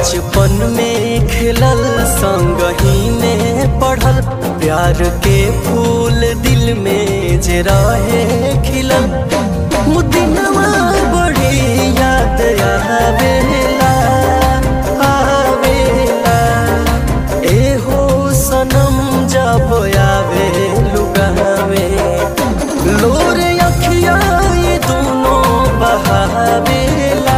बचपन में खेलल संगही में पढ़ल प्यार के फूल दिल में जे रहे खिलल मुदिनवा बड़ी याद आवेला आवेला एहो सनम जब आवे लुगावे लोर अखिया ये दोनों बहावेला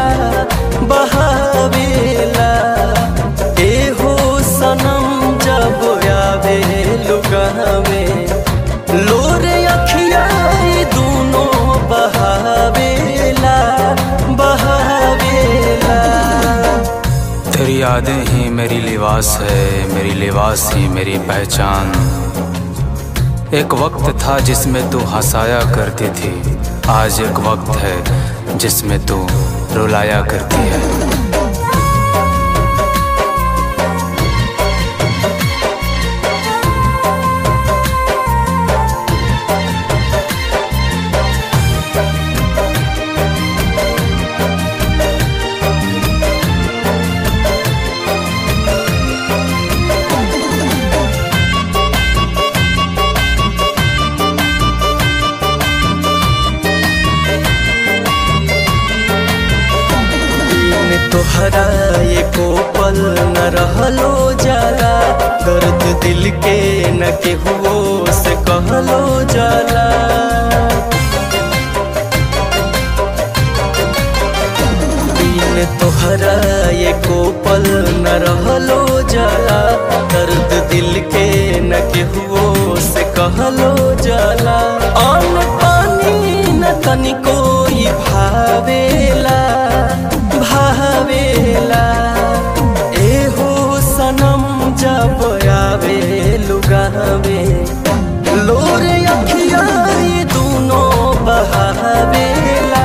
बहावेला एहो सनम जब आवे लुगावे लोर अखिया ये दोनों बहावेला बहावेला तेरी यादें ही मेरी लिबास है मेरी लिबास ही मेरी पहचान एक वक्त था जिसमें तू हंसाया करती थी आज एक वक्त है जिसमें तू रुलाया करती है दिन तोहरा एको पल न रहलो जाला दर्द दिल के न केहुओ से कहलो जाला दिन तोहरा एको पल न रहलो जाला दर्द दिल के न केहुओ से कहलो जाला अन्न पानी न तनिको ई भावेला भावेला एहो सनम जब आवे लुगावे लोरे अखिया ये दोनों बहावेला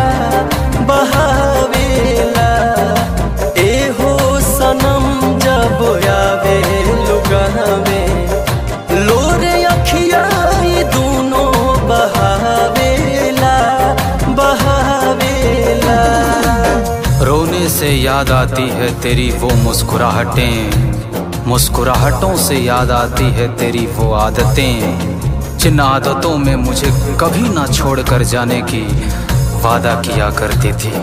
बहावेला एहो सनम जब आवे लुगावे लोरे अखिया ये दोनों बहावेला बहावेला रोने से याद आती है तेरी वो मुस्कुराहटें मुस्कुराहटों से याद आती है तेरी वो आदतें जिन आदतों में मुझे कभी ना छोड़ कर जाने की वादा किया करती थी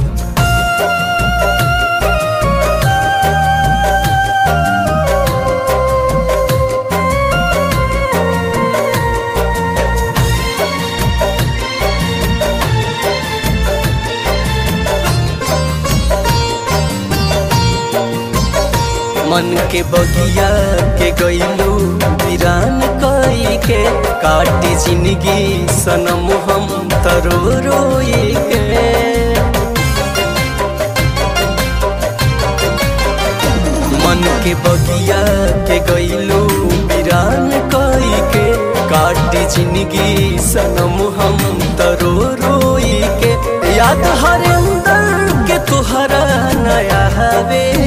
मन के बगिया के गईलू वीरान कई के काटी जिंदगी सनम हम तरो रोई के मन के बगिया के गईलू वीरान कई के काटी जिंदगी सनम हम तरो रोई के याद हरे अंदर के तुहरा नया हवे